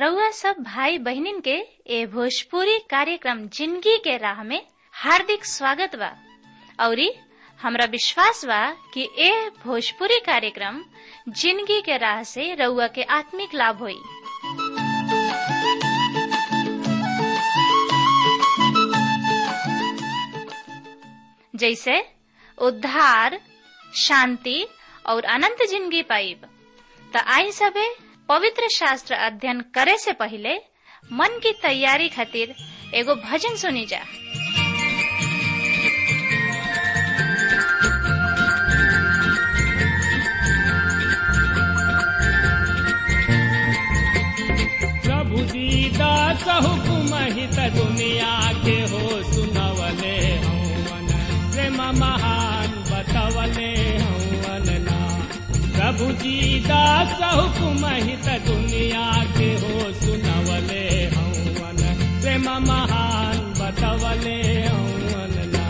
रउआ सब भाई बहिनीन के ए भोजपुरी कार्यक्रम जिंदगी के राह में हार्दिक स्वागत बा औरी हमरा विश्वास बा कि ए भोजपुरी कार्यक्रम जिंदगी के राह से रउआ के आत्मिक लाभ होई जैसे उद्धार शांति और अनंत जिंदगी पाइब त आई सबे पवित्र शास्त्र अध्ययन करे से पहले मन की तैयारी खातिर एगो भजन सुनी जा प्रभु दीदास हुकुम हित दुनिया के हो सुनवले हवन प्रेम महान बतवले हवन ना प्रभु दीदास हुकुम हित दुनिया के हो सुनवले हवन प्रेम महान बतवले हवन ना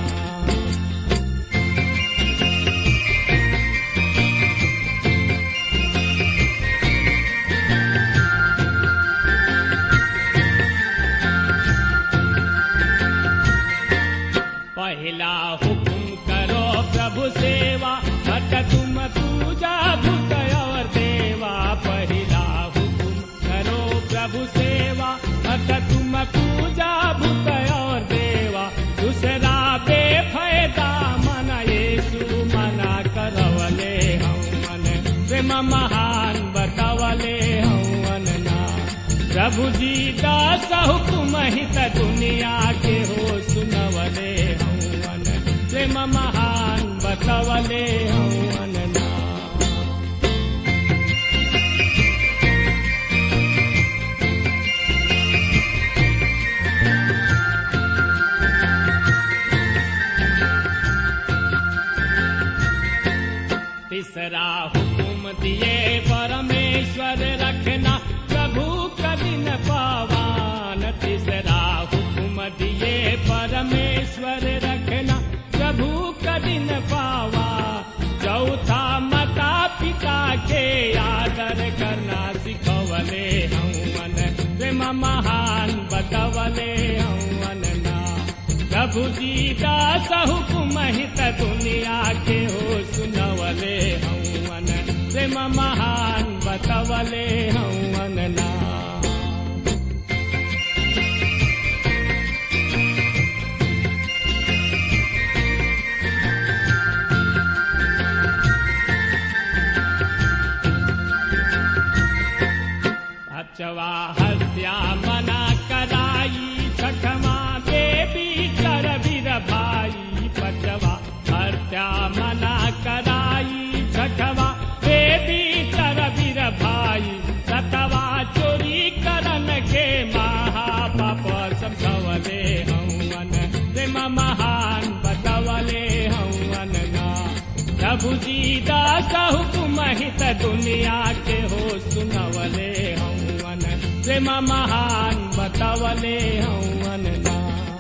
पहला हुकुम करो प्रभु सेवा बट तुम पूजा भूत और देवा पहला हुकुम करो प्रभु सेवा बट तुम पूजा भूत और देवा दूसरा बेफायदा मन येसु मना करवले हवन प्रेम महान बतवले हवन ना प्रभु जी दास हुकुम हित दुनिया के हो सुनवले हवन प्रेम महान बतवले हवन ना तीसरा हुकुम दिए परमेश्वर रखना प्रभु कदिन पावान तीसरा हुकुम दिए परमेश्वर रखना प्रभु कदिन पावा चौथा माता पिता के आदर करना सिखवले हवन प्रेम महान बतवले हवन ना प्रभु जी दास हुकुम हित दुनिया के हो सुनवले हवन प्रेम महान बतवले हवन ना अचवा हत्या मना कराई छठमा देवी कर वीर भाई पचवा हत्या मना कराई छठवा देवी कर वीर भाई सतवा चोरी करन के महापाप समझवले हवन प्रेम महान बतवले हवन ना प्रभु जी दास हुकुम हित दुनिया के हो सुनवले हवन प्रेम महान बतवले हवन ना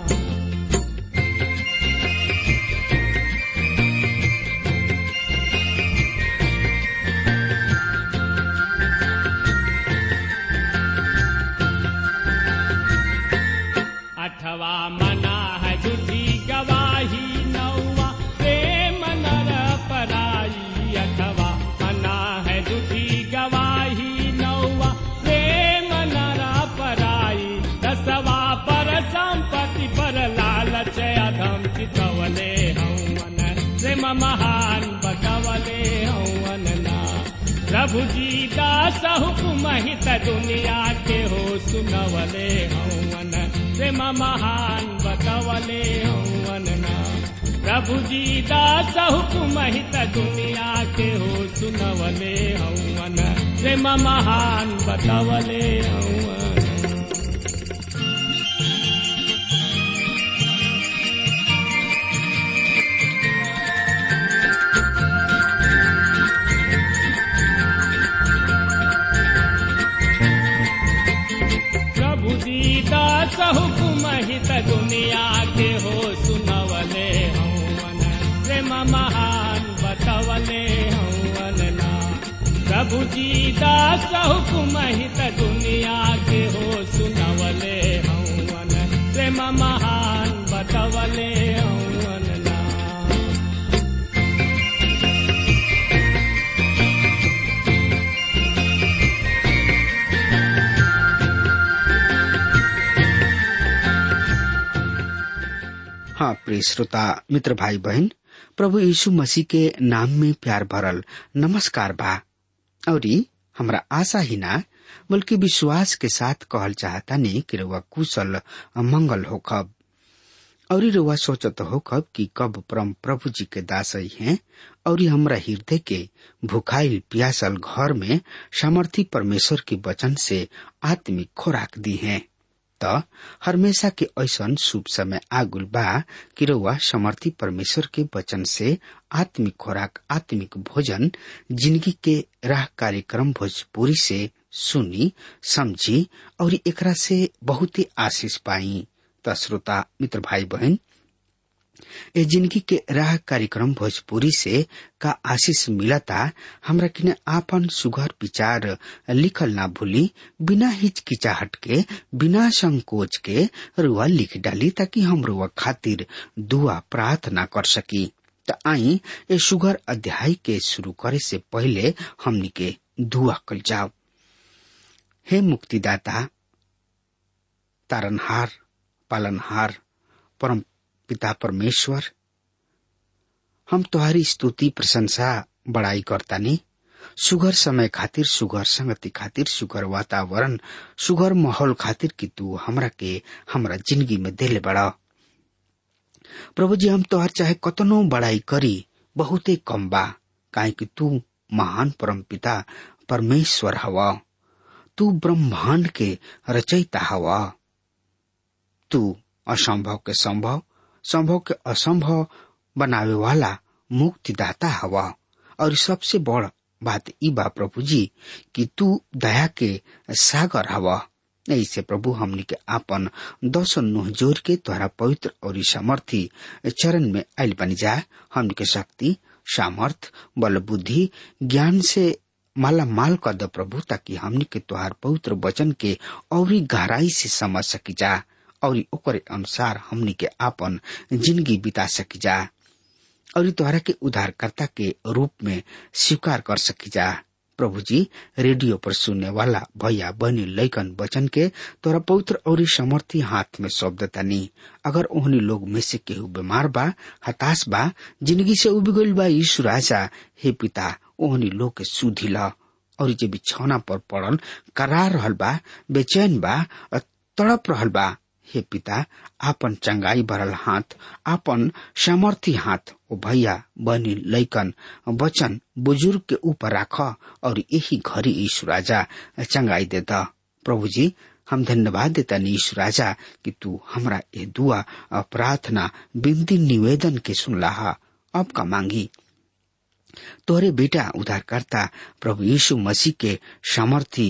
अठवा मना है झूठी गवाही नौवा प्रेम नर पराई अठवा मना है झूठी गवाही नौवा प्रेम नर पराई दसवा पर संपत्ति पर लालच अधम चितवले हवन प्रेम महान बतवले हवन ना प्रभु जी दास हुकुम हित दुनिया के हो सुनवले हवन प्रेम महान बतवले हवन ना प्रभु जी दास हुकुम हित दुनिया के हो सुनवले हवन प्रेम महान बतवले हवन प्रभु दीदास हुकुम हित दुनिया के हो सुनवले हवन प्रेम महान बतवले हवन ना प्रभु जी दास हुकुम हित दुनिया के हो सुनवले हवन प्रेम महान बतवले हवन ना हाँ प्रिय श्रोता मित्र भाई बहन प्रभु यीशु मसीह के नाम में प्यार भरल नमस्कार बा और हमरा आशा ही ना बल्कि विश्वास के साथ कहल चाहता नहीं कि रउआ कुशल मंगल हो खब और रउआ सोचत हो खब कि कब परम प्रभु जी के दास हैं और हमरा हृदय के भुखाइल प्यासल घर में सामर्थी परमेश्वर के वचन से आत्मिक खोराक दी हैं त हमेशा के ऐसन शुभ समय आगुल बा कि रउआ समर्थी परमेश्वर के वचन से आत्मिक खोराक आत्मिक भोजन जिंदगी के राह कार्यक्रम भोजपुरी से सुनी समझी और एकरा से बहुत ही आशीष पाई त श्रोता मित्र भाई बहन ए जिंदगी के राह कार्यक्रम भोजपुरी से का आशीष मिलता हमरा किने आपन सुघर विचार लिखल ना भूली बिना हिचकिचाहट के बिना संकोच के रुआ लिख डाली ताकि हम रुआ खातिर दुआ प्रार्थना कर सकी त आई ए सुघर अध्याय के शुरू करे से पहले हमनी के दुआ कल जाओ हे मुक्तिदाता तारनहार पालनहार परम पिता परमेश्वर हम तुम्हारी स्तुति प्रशंसा बड़ाई करतानी सुगर समय खातिर सुगर संगति खातिर सुगर वातावरण सुगर माहौल खातिर कि तू हमरा के हमरा जिंदगी में देले बड़ा प्रभु जी हम तोहर चाहे कतनो बड़ाई करी बहुते कम बा काहे कि तू महान परम पिता परमेश्वर हवा तू ब्रह्मांड के रचयिता हवा तू असंभव के संभव संभव के असंभव बनावे वाला मुक्तिदाता हवा और सबसे बड़ बात ई बा प्रभु जी कि तू दया के सागर हवा ऐसे प्रभु हमनी के आपन दस नुह जोर के तोहरा पवित्र और सामर्थी चरण में आयल बनी जाए हमनी के शक्ति सामर्थ बल बुद्धि ज्ञान से माला माल कर दो प्रभु ताकि हमनी के तोहार पवित्र वचन के और गहराई से समझ सकी जा और ओकरे अनुसार हमनी के आपन जिंदगी बिता सकी जा और तोहरा के उद्धारकर्ता के रूप में स्वीकार कर सकी जा प्रभु जी रेडियो पर सुनने वाला भैया बहनी लैकन वचन के तोरा पवित्र और समर्थी हाथ में सौंप तनी अगर ओहनी लोग में से केहू बीमार बा हताश बा जिंदगी से उब गईल बा यीशु राजा हे पिता ओहनी लोग के सुधी ला और जे बिछौना पर पड़ल करार रहल बा बेचैन बा तड़प रहल बा हे पिता आपन चंगाई भरल हाथ आपन सामर्थी हाथ ओ भैया बनी लैकन वचन बुजुर्ग के ऊपर राख और यही घड़ी ईश्वर राजा चंगाई देता प्रभु जी हम धन्यवाद देता ईश्वर राजा कि तू हमरा ये दुआ प्रार्थना बिनती निवेदन के सुनला अब का मांगी तोहरे बेटा उद्धारकर्ता प्रभु यीशु मसीह के सामर्थी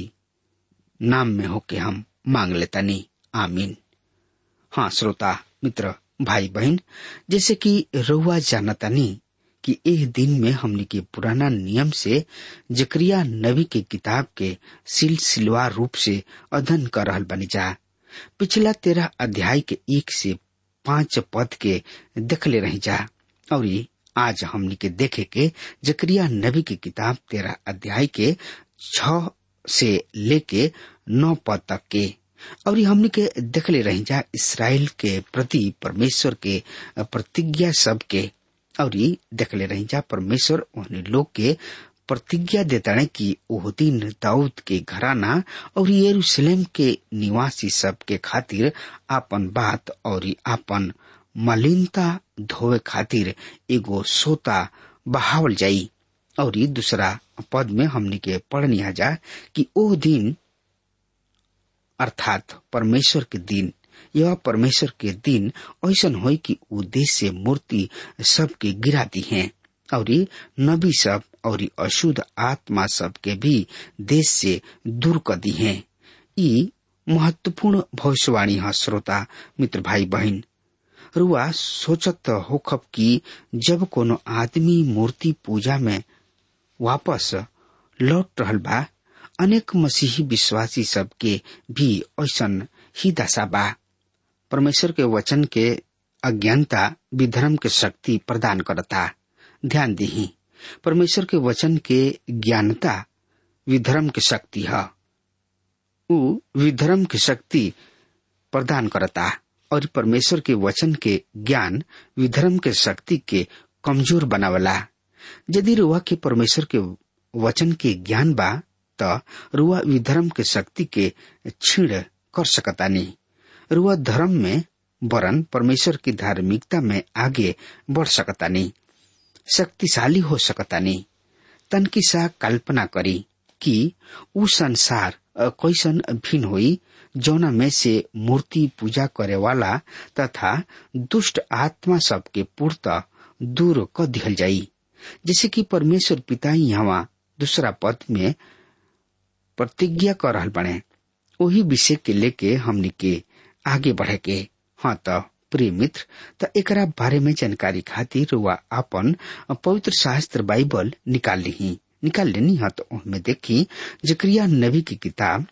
नाम में होके हम मांग लेता नी आमीन हाँ श्रोता मित्र भाई बहन जैसे कि रउआ जानतानी कि एह दिन में हमने के पुराना नियम से जकरिया नबी के किताब के सिलसिलवार रूप से अध्ययन कर रहल बनी जा पिछला तेरह अध्याय के एक से पांच पद के देखले रही जा और आज हमने के देखे के जकरिया नबी की किताब तेरह अध्याय के छ से लेके नौ पद तक के और हमने के देखले रही जा इसराइल के प्रति परमेश्वर के प्रतिज्ञा सब के और देखले रही जा परमेश्वर उन्हें लोग के प्रतिज्ञा देता कि ओह दिन दाऊद के घराना और यरूशलेम के निवासी सब के खातिर आपन बात और आपन मलिनता धोवे खातिर एगो सोता बहावल जाई और दूसरा पद में हमने के पढ़निया जा कि ओ दिन अर्थात परमेश्वर के दिन यह परमेश्वर के दिन ऐसा हो कि उ देश से मूर्ति सबके गिराती हैं और नबी सब और अशुद्ध आत्मा सब के भी देश से दूर कर दी हैं ई महत्वपूर्ण भविष्यवाणी है श्रोता मित्र भाई बहन रुआ सोचत होखब कि जब कोनो आदमी मूर्ति पूजा में वापस लौट रहल बा अनेक मसीही विश्वासी सबके भी ऐसन ही दशा बा परमेश्वर के वचन के अज्ञानता विधर्म के शक्ति प्रदान करता ध्यान दही परमेश्वर के वचन के ज्ञानता विधर्म के शक्ति है उ विधर्म की शक्ति प्रदान करता और परमेश्वर के वचन के ज्ञान विधर्म के शक्ति के कमजोर बनावला यदि रुआ के परमेश्वर के वचन के ज्ञान बा त रुआ विधर्म के शक्ति के छीण कर सकता नहीं रुआ धर्म में वरन परमेश्वर की धार्मिकता में आगे बढ़ सकता नहीं शक्तिशाली हो सकता नहीं तन की सा कल्पना करी कि उ संसार कैसन भिन्न हुई जौना में से मूर्ति पूजा करे वाला तथा दुष्ट आत्मा सबके पूर्त दूर क दिहल जाई जैसे कि परमेश्वर पिता यहाँ दूसरा पद में प्रतिज्ञा कर रहल बने वही विषय के लेके हमनी के आगे बढ़े के हाँ तो प्रिय मित्र त एकरा बारे में जानकारी खातिर वह अपन पवित्र शास्त्र बाइबल निकाल ली निकाल लेनी है तो उनमें देखी जक्रिया नबी की किताब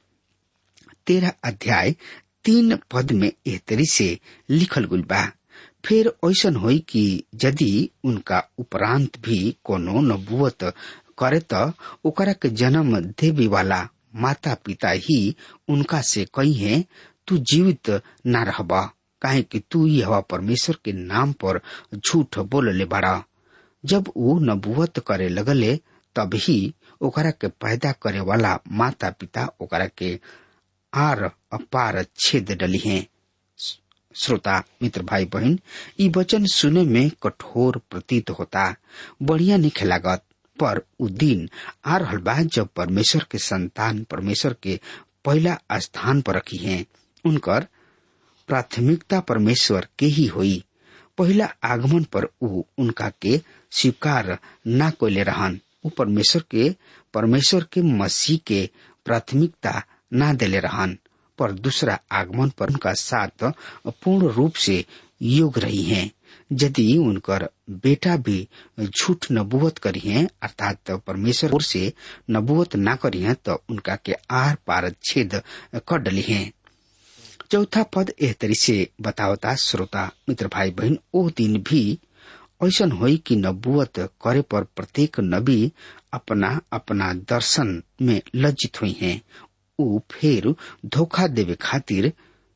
तेरह अध्याय तीन पद में एह तरी से लिखल गुल बा फिर ऐसन होई कि यदि उनका उपरांत भी कोनो नबुवत करे त ओकरा के जन्म देवी वाला माता पिता ही उनका से कही है तू जीवित न रहबा काहे कि तू यह परमेश्वर के नाम पर झूठ बोलले बड़ा जब वो नबुवत करे लगले तब ही ओकरा के पैदा करे वाला माता पिता ओकरा के आर अपार छेद डली हैं श्रोता मित्र भाई बहन ई वचन सुने में कठोर प्रतीत होता बढ़िया नहीं लागत पर उ दिन आ रहल बा जब परमेश्वर के संतान परमेश्वर के पहला स्थान पर रखी हैं उनकर प्राथमिकता परमेश्वर के ही हुई पहला आगमन पर उ उनका के स्वीकार न कोले रहन उ परमेश्वर के परमेश्वर के मसीह के प्राथमिकता न देले रहन पर दूसरा आगमन पर उनका साथ पूर्ण रूप से योग रही हैं यदि उनकर बेटा भी झूठ नबुवत करी है अर्थात परमेश्वर ओर से नबुवत ना करी है तो उनका के आर पार छेद कर डली है चौथा पद एह तरी से बतावता श्रोता मित्र भाई बहन ओ दिन भी ऐसन होई कि नबुवत करे पर प्रत्येक नबी अपना अपना दर्शन में लज्जित हुई हैं ऊ फिर धोखा देवे खातिर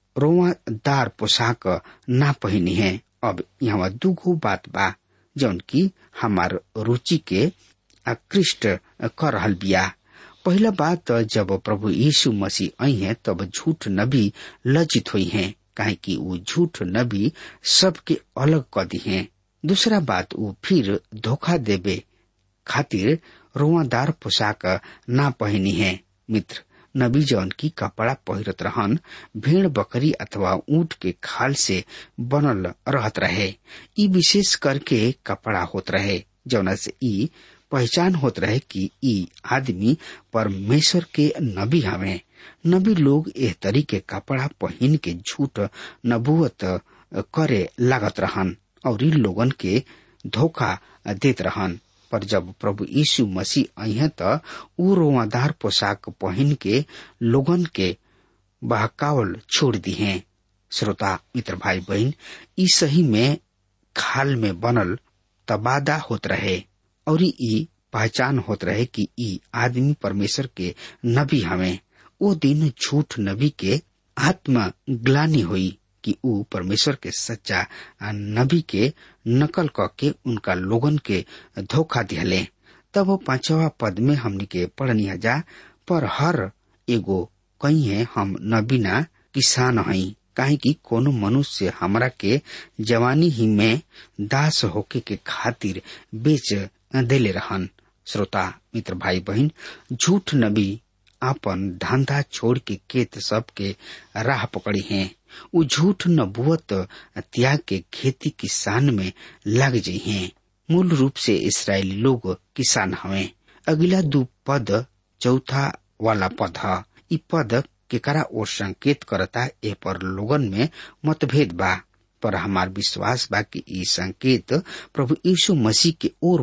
रोवादार पोशाक ना पहनी है अब यहाँ दुगो बात बा जौन की हमार रुचि के आकृष्ट कर रहल बिया पहला बात जब प्रभु यीशु मसीह आई है तब झूठ नबी लज्जित हुई हैं काहे कि वो झूठ नबी सबके अलग कर दी हैं दूसरा बात वो फिर धोखा देवे खातिर रोवादार पोशाक ना पहनी है मित्र नबी जौन की कपड़ा पहिरत रहन भेड़ बकरी अथवा ऊंट के खाल से बनल रहत रहे ई विशेष करके कपड़ा होत रहे जौना से ई पहचान होत रहे कि ई आदमी परमेश्वर के नबी हवे नबी लोग एह तरी के कपड़ा पहन के झूठ नबुवत करे लागत रहन और इन लोगन के धोखा देत रहन पर जब प्रभु यीशु मसीह आई त ऊ रोवादार पोशाक पहन के लोगन के बहकावल छोड़ दी हैं श्रोता मित्र भाई बहन ई सही में खाल में बनल तबादा होत रहे और ई पहचान होत रहे कि ई आदमी परमेश्वर के नबी हमें वो दिन झूठ नबी के आत्मा ग्लानी हुई कि ऊ परमेश्वर के सच्चा नबी के नकल क के उनका लोगन के धोखा दिहले तब वो पांचवा पद में हमनी के पढ़नी जा पर हर एगो कही है हम नबीना किसान हई काहे कि कोनो मनुष्य हमरा के जवानी ही में दास होके के खातिर बेच देले रहन श्रोता मित्र भाई बहन झूठ नबी आपन धंधा छोड़ के केत सब के राह पकड़ी हैं उ झूठ नबुवत त्याग के खेती किसान में लग जाइ हैं मूल रूप से इसराइली लोग किसान हवे अगला दू पद चौथा वाला पद है इ पद केकरा ओर संकेत करता ए पर लोगन में मतभेद बा पर हमार विश्वास बा कि ई संकेत प्रभु यीशु मसीह के ओर बा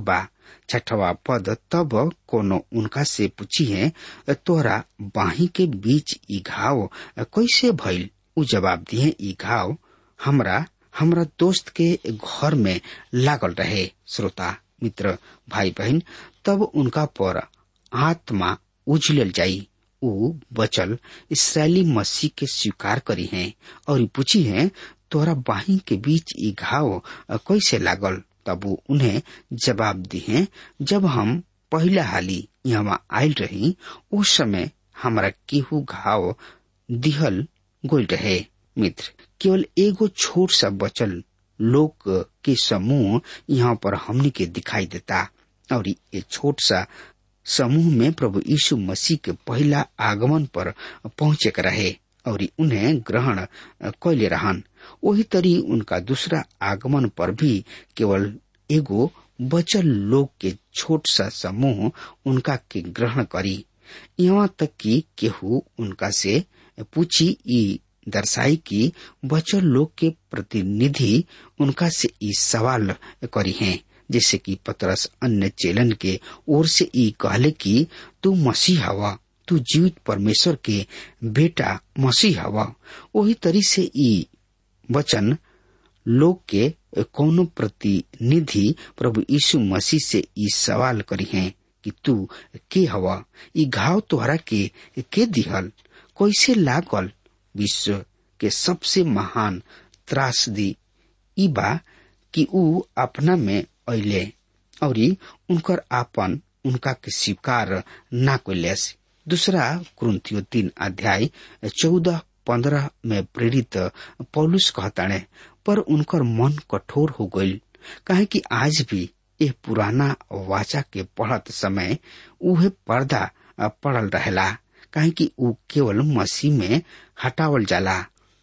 छठवा पद तब कोनो उनका से पूछी है तोरा बाही के बीच ई घाव कैसे भइल उ जवाब दिए ई घाव हमरा हमरा दोस्त के घर में लागल रहे श्रोता मित्र भाई बहन तब उनका पर आत्मा उजलल जाई उ बचल इसराइली मसीह के स्वीकार करी हैं और पूछी हैं तोरा बाही के बीच ई घाव कैसे लागल तब वो उन्हें जवाब दिए जब हम पहला हाली यहाँ आयल रही उस समय हमारा केहू घाव दिहल गोल रहे मित्र केवल एगो छोट सा बचल लोग के समूह यहाँ पर हमनी के दिखाई देता और ये छोट सा समूह में प्रभु यीशु मसीह के पहला आगमन पर पहुंचे के रहे और उन्हें ग्रहण कैले रहन वही तरी उनका दूसरा आगमन पर भी केवल एगो बचल लोग के छोट सा समूह उनका के ग्रहण करी यहाँ तक कि केहू उनका से पूछी ई दर्शाई कि बचल लोग के प्रतिनिधि उनका से ई सवाल करी हैं जैसे कि पतरस अन्य चेलन के ओर से ई कहले कि तू मसीह हवा तू जीवित परमेश्वर के बेटा मसीह हवा वही तरी से ई वचन लोग के कौनो प्रतिनिधि प्रभु यीशु मसीह से ई सवाल करी हैं कि तू के हवा ई घाव तोहरा के के दिहल कैसे लागल विश्व के सबसे महान त्रासदी ई बा कि ऊ अपना में अले और उनकर आपन उनका के स्वीकार ना कैलेस दूसरा कुरुतियो तीन अध्याय चौदह पंद्रह में प्रेरित पौलुस कहताणे पर उनकर मन कठोर हो गईल काहे कि आज भी यह पुराना वाचा के पढ़त समय उहे पर्दा पड़ल रहेला काहे कि ऊ केवल मसीह में हटावल जाला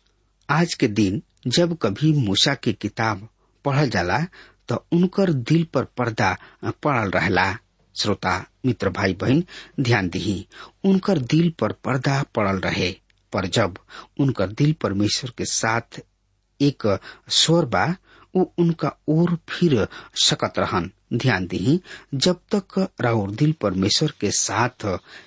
आज के दिन जब कभी मूसा की किताब पढ़ल जाला तो उनकर दिल पर पर्दा पड़ल रहला श्रोता मित्र भाई बहन ध्यान दही उनकर दिल पर पर्दा पड़ल रहे पर जब उनकर दिल परमेश्वर के साथ एक स्वर बा उ उनका ओर फिर सकत रहन ध्यान दही जब तक राउर दिल परमेश्वर के साथ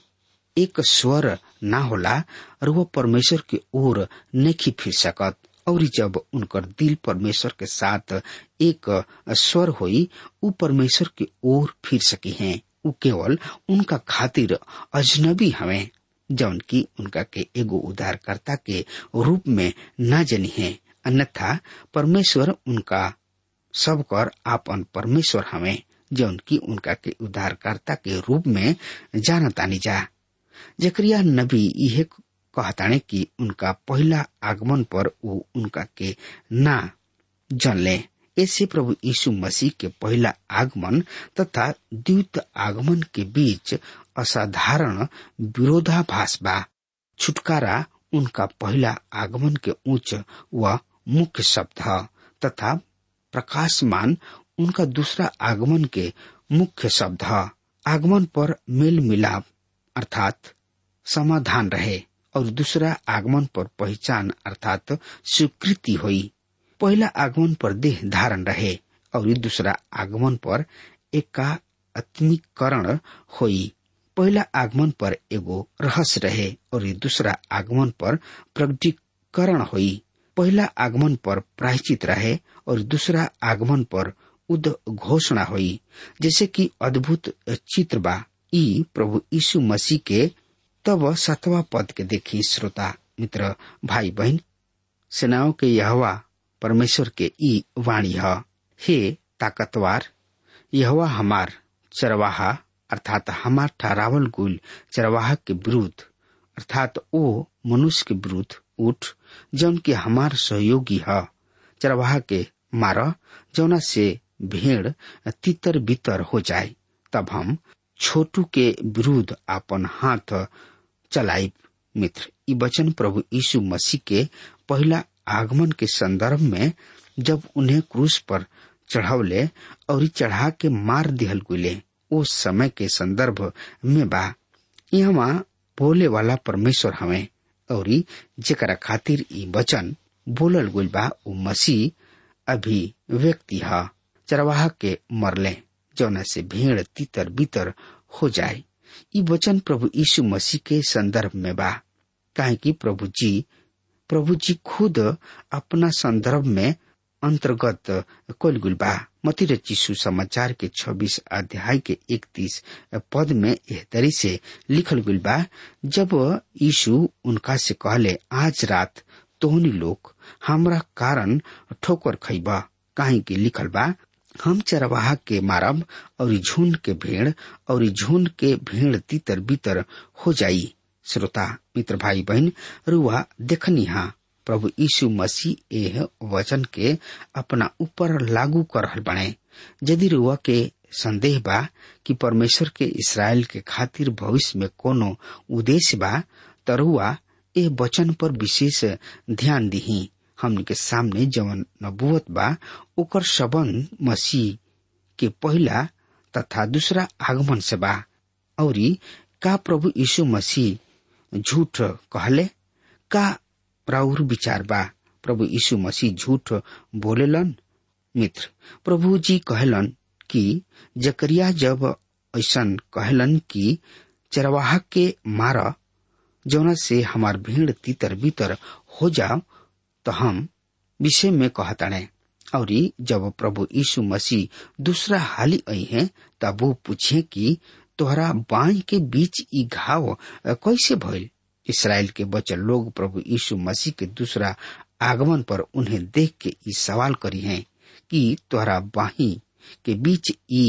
एक स्वर ना होला और वो परमेश्वर के ओर नहीं फिर सकत और जब उनकर दिल परमेश्वर के साथ एक स्वर होई उ परमेश्वर के ओर फिर सकी हैं उ केवल उनका खातिर अजनबी हमें जौन की उनका के एगो उद्धारकर्ता के रूप में न जनी है अन्यथा परमेश्वर उनका सब कर आपन परमेश्वर हमें जौन की उनका के उद्धारकर्ता के रूप में जानतानी जा जकरिया नबी यह कहताने कि उनका पहला आगमन पर वो उनका के ना जानले ऐसे प्रभु यीशु मसीह के पहला आगमन तथा द्वित आगमन के बीच असाधारण विरोधाभास बा छुटकारा उनका पहला आगमन के उच्च व मुख्य शब्द है तथा प्रकाशमान उनका दूसरा आगमन के मुख्य शब्द है आगमन पर मेल मिलाप अर्थात समाधान रहे और दूसरा आगमन पर पहचान अर्थात स्वीकृति हुई पहला आगमन पर देह धारण रहे और दूसरा आगमन पर एकात्मीकरण हुई पहला आगमन पर एगो रहस्य रहे और दूसरा आगमन पर प्रकटीकरण हुई पहला आगमन पर प्रायचित रहे और दूसरा आगमन पर उद घोषणा हुई जैसे कि अद्भुत चित्र बा ई प्रभु यीशु मसीह के तब सतवा पद के देखी श्रोता मित्र भाई बहन सेनाओं के यहवा परमेश्वर के ई वाणी है हे ताकतवार यहवा हमार चरवाहा अर्थात हमार ठहरावल गुल चरवाहा के विरुद्ध अर्थात ओ मनुष्य के विरुद्ध उठ जौन के हमार सहयोगी है चरवाहा के मार जौना से भेड़ तितर बितर हो जाए तब हम छोटू के विरुद्ध अपन हाथ चलाइब मित्र ई वचन प्रभु यीशु मसीह के पहला आगमन के संदर्भ में जब उन्हें क्रूस पर चढ़ावले और चढ़ा के मार दिहल गुले उस समय के संदर्भ में बा यहाँ बोले वाला परमेश्वर हमें और जेकरा खातिर ई वचन बोलल गुल बा उ मसीह अभी व्यक्ति है चरवाहा के मरले जौना से भेड़ तितर बितर हो जाए ई वचन प्रभु यीशु मसीह के संदर्भ में बा काहे कि प्रभु जी प्रभु जी खुद अपना संदर्भ में अंतर्गत कल गुल बा मती रचिसु समाचार के 26 अध्याय के 31 पद में एह तरी से लिखल गुल बा जब यीशु उनका से कहले आज रात तोहनी लोग हमरा कारण ठोकर खैबा काहे कि लिखल बा हम चरवाहा के मारब और झुंड के भेड़ और झुंड के भेड़ तितर बितर हो जाई श्रोता मित्र भाई बहन रुआ देखनी हा प्रभु यीशु मसीह एह वचन के अपना ऊपर लागू कर रहल बने यदि रुआ के संदेह बा कि परमेश्वर के इसराइल के खातिर भविष्य में कोनो उद्देश्य बा त रुआ एह वचन पर विशेष ध्यान दिही हमन के सामने जवन नबुवत बा ओकर सबंध मसीह के पहला तथा दूसरा आगमन से बा औरी का प्रभु यीशु मसीह झूठ कहले का राउर विचार बा प्रभु यीशु मसीह झूठ बोलेलन मित्र प्रभु जी कहलन कि जकरिया जब ऐसन कहलन कि चरवाहा के मार जौना से हमार भीड़ तितर बितर हो जाओ तो हम विषय में कहताणे और जब प्रभु यीशु मसीह दूसरा हाली आई है तब वो पूछे कि तोहरा बाई के बीच ई घाव कैसे भइल इसराइल के बचल लोग प्रभु यीशु मसीह के दूसरा आगमन पर उन्हें देख के ई सवाल करी हैं कि तोहरा बाही के बीच ई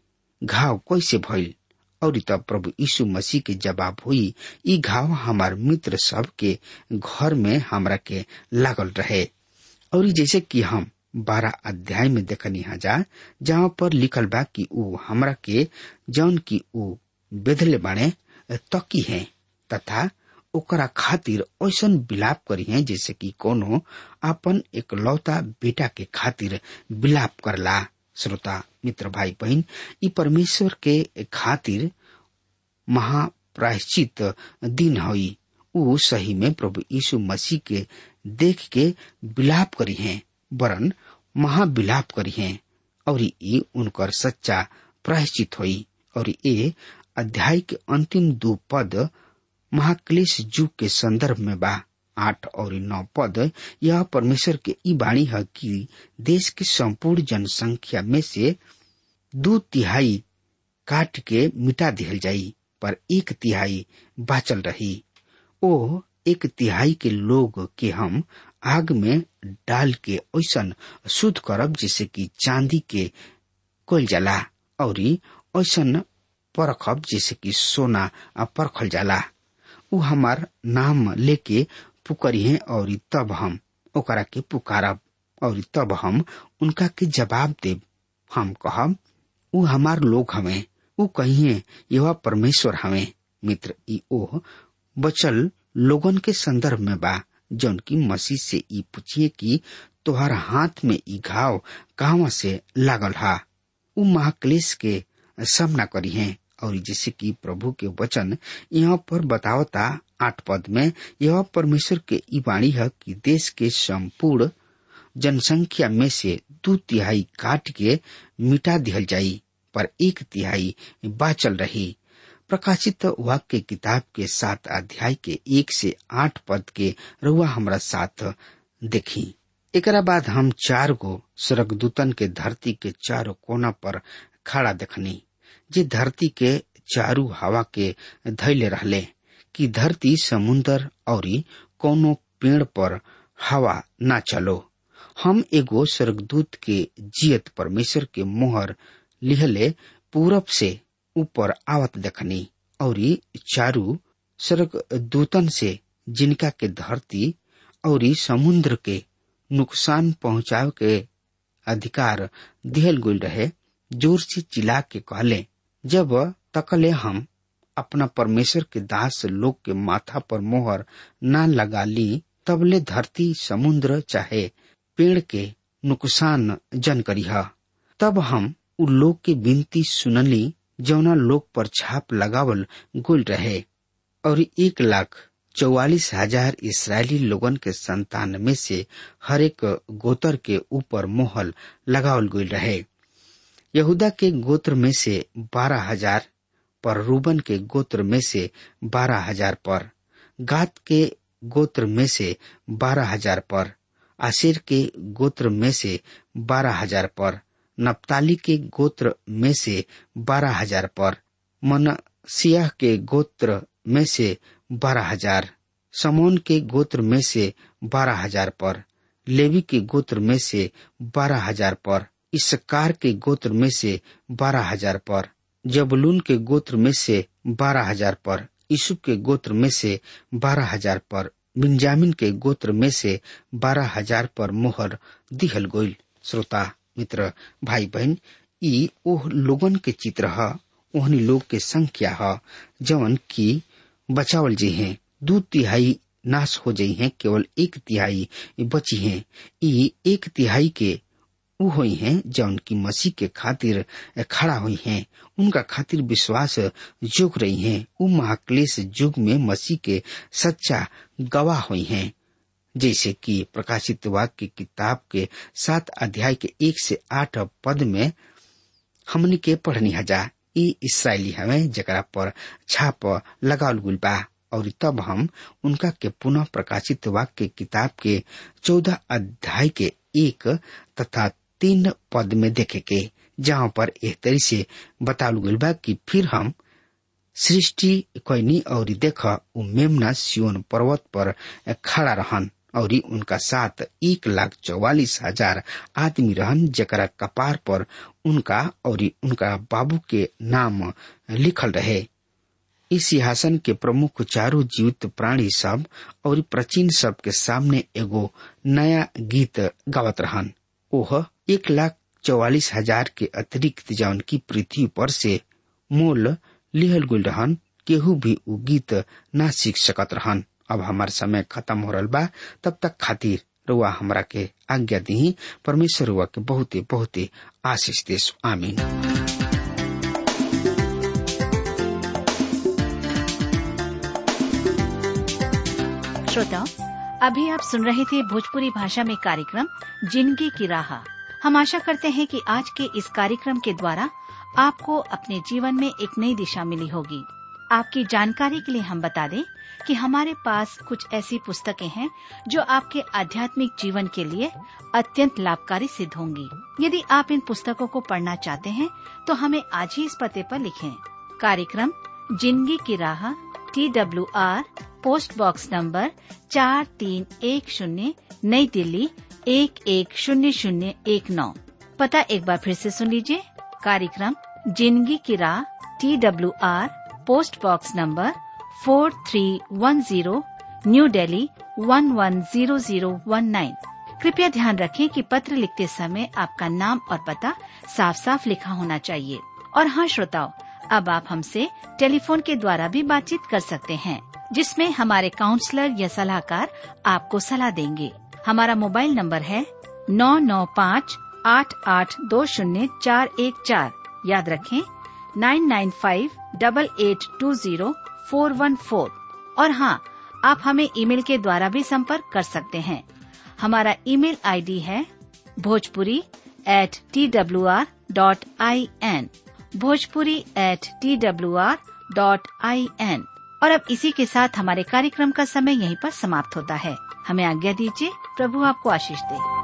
घाव कैसे भइल और तब प्रभु यीशु मसीह के जवाब हुई ई घाव हमार मित्र सब के घर में हमरा के लागल रहे और जैसे कि हम बारह अध्याय में देखनी जा जहाँ पर लिखल बा कि ऊ हमरा के जौन की ऊ बेधले बाणे तकी है तथा ओकरा खातिर ऐसन विलाप करी है जैसे कि कोनो अपन एकलौता बेटा के खातिर विलाप करला श्रोता मित्र भाई बहन ई परमेश्वर के खातिर महाप्रायश्चित दिन हई ऊ सही में प्रभु यीशु मसीह के देख के विलाप करी हैं वरन महाविलाप करी हैं और ये उनकर सच्चा प्रायश्चित हुई और ये अध्याय के अंतिम दो पद महाक्लेश युग के संदर्भ में बा आठ और नौ पद यह परमेश्वर के ई बाणी है कि देश के संपूर्ण जनसंख्या में से दो तिहाई काट के मिटा दिहल जाई पर एक तिहाई बाचल रही ओ एक तिहाई के लोग के हम आग में डाल के ऐसन शुद्ध करब जैसे कि चांदी के कोल जाला और ऐसन परखब जैसे कि सोना परखल जाला उ हमार नाम लेके पुकरिहे और तब हम ओकरा के पुकारब और तब हम उनका के जवाब देब हम कहब उ हमार लोग हमें उ कहिए यह परमेश्वर हमें मित्र ई ओह बचल लोगन के संदर्भ में बा जौन की मसीह से ई पूछिए कि तोहर हाथ में ई घाव कहवा से लागल हा उ महाक्लेश के सामना करी है और जैसे कि प्रभु के वचन यहाँ पर बतावता आठ पद में यह परमेश्वर के ई वाणी है कि देश के संपूर्ण जनसंख्या में से दो तिहाई काट के मिटा दिहल जाई पर एक तिहाई बाचल रही प्रकाशित वाक्य किताब के सात अध्याय के एक से आठ पद के रुआ हमरा साथ देखी एकरा बाद हम चार गो स्वर्गदूतन के धरती के चारों कोना पर खड़ा देखनी जे धरती के चारू हवा के धैले रहले कि धरती समुन्दर और कोनो पेड़ पर हवा ना चलो हम एगो स्वर्गदूत के जियत परमेश्वर के मोहर लिहले पूरब से ऊपर आवत देखनी और चारू स्वर्ग दूतन से जिनका के धरती और समुद्र के नुकसान पहुंचाव के अधिकार दिहल गुल रहे जोर से चिल्ला के कहले जब तकले हम अपना परमेश्वर के दास लोग के माथा पर मोहर न लगा ली तबले धरती समुद्र चाहे पेड़ के नुकसान जन करीह तब हम उ लोग के विनती सुनली जौना लोग पर छाप लगावल गुल रहे और एक लाख चौवालीस हजार इसराइली लोगन के संतान में से हर एक गोतर के ऊपर मोहल लगावल गुल रहे यहूदा के गोत्र में से बारह हजार पर रूबन के गोत्र में से बारह हजार पर गात के गोत्र में से बारह हजार पर आशिर के गोत्र में से बारह हजार पर नप्ताली के गोत्र में से बारह हजार पर मनसिया के गोत्र में से बारह हजार समोन के गोत्र में से बारह हजार पर लेवी के गोत्र में से बारह हजार पर इसकार के गोत्र में से बारह हजार पर जबलून के गोत्र में से बारह हजार पर यीशु के गोत्र में से बारह हजार पर बिंजामिन के गोत्र में से बारह हजार पर मोहर दिहल गोइल श्रोता मित्र भाई बहन ई ओह लोगन के चित्र ह ओहनी लोग के संख्या ह जवन की बचावल जी हैं दू तिहाई नाश हो जाई हैं केवल एक तिहाई बची हैं ई एक तिहाई के उ हुई हैं जौन की मसीह के खातिर खड़ा हुई हैं उनका खातिर विश्वास जोग रही हैं उ महाक्लेश युग में मसीह के सच्चा गवाह हुई हैं जैसे कि प्रकाशित वाक्य की किताब के सात अध्याय के एक से आठ पद में हमने के पढ़नी हजा ई इसराइली हमें जकरा पर छाप लगाल गुल बा और तब हम उनका के पुनः प्रकाशित वाक्य किताब के चौदह अध्याय के एक तथा तीन पद में देखे के जहाँ पर एक तरी से बताल गल बा कि फिर हम सृष्टि कैनी और देख उ मेमना सियोन पर्वत पर खड़ा रहन और उनका साथ एक लाख चौवालीस हजार आदमी रहन जकरा कपार पर उनका और उनका बाबू के नाम लिखल रहे इस सिंहासन के प्रमुख चारों जीवित प्राणी सब और प्राचीन सब के सामने एगो नया गीत गावत रहन ओह एक लाख चौवालीस हजार के अतिरिक्त जौन की पृथ्वी पर से मोल लिहल गुल रहन केहू भी उ गीत ना सीख सकत रहन अब हमार समय खत्म हो रहा बा तब तक खातिर रुआ हमरा के आज्ञा दी परमेश्वर रुआ के बहुते बहुते आशीष देश आमीन श्रोताओं अभी आप सुन रहे थे भोजपुरी भाषा में कार्यक्रम जिंदगी की राह हम आशा करते हैं कि आज के इस कार्यक्रम के द्वारा आपको अपने जीवन में एक नई दिशा मिली होगी आपकी जानकारी के लिए हम बता दें कि हमारे पास कुछ ऐसी पुस्तकें हैं जो आपके आध्यात्मिक जीवन के लिए अत्यंत लाभकारी सिद्ध होंगी यदि आप इन पुस्तकों को पढ़ना चाहते हैं तो हमें आज ही इस पते पर लिखें कार्यक्रम जिंदगी की राह T W R post box number चार तीन एक शून्य नई दिल्ली एक एक शून्य शून्य एक नौ पता एक बार फिर से सुन लीजिए कार्यक्रम जिंदगी की राह T W R post box number four three one zero new Delhi one one zero zero one nine कृपया ध्यान रखें कि पत्र लिखते समय आपका नाम और पता साफ साफ लिखा होना चाहिए और हाँ श्रोताओं अब आप हमसे टेलीफोन के द्वारा भी बातचीत कर सकते हैं जिसमें हमारे काउंसलर या सलाहकार आपको सलाह देंगे हमारा मोबाइल नंबर है नौ नौ पाँच आठ आठ दो शून्य चार एक चार याद रखें nine nine five double eight two zero four one four और हाँ आप हमें ईमेल के द्वारा भी संपर्क कर सकते हैं हमारा ईमेल आईडी है Bhojpuri at T W R dot I N Bhojpuri at T W R dot I N और अब इसी के साथ हमारे कार्यक्रम का समय यहीं पर समाप्त होता है हमें आज्ञा दीजिए प्रभु आपको आशीष दे